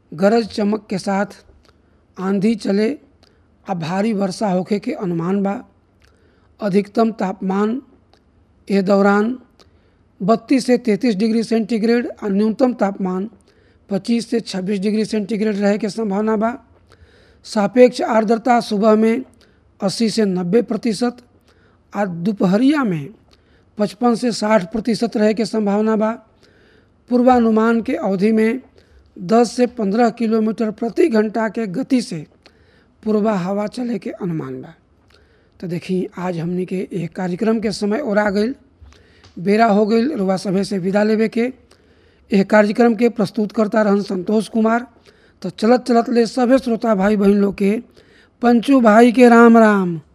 गरज चमक के साथ आंधी चले आ भारी वर्षा होखे के अनुमान बा अधिकतम तापमान ए दौरान 32 से 33 डिग्री सेंटीग्रेड और न्यूनतम तापमान 25 से 26 डिग्री सेंटीग्रेड रहे के संभावना बा सापेक्ष आर्द्रता सुबह में 80 से 90 प्रतिशत और दोपहरिया में 55 से 60 प्रतिशत रहे के संभावना बा पूर्वानुमान के अवधि में 10 से 15 किलोमीटर प्रति घंटा के गति से पूर्वा हवा चले के अनुमान बा तो देखी आज हमनी के एक कार्यक्रम के समय और आ गई बेरा हो गई रुआ सभे से विदा लेवे के यह कार्यक्रम के प्रस्तुत करता रहन संतोष कुमार तो चलत चलत ले सभे श्रोता भाई बहन लोग के पंचू भाई के राम राम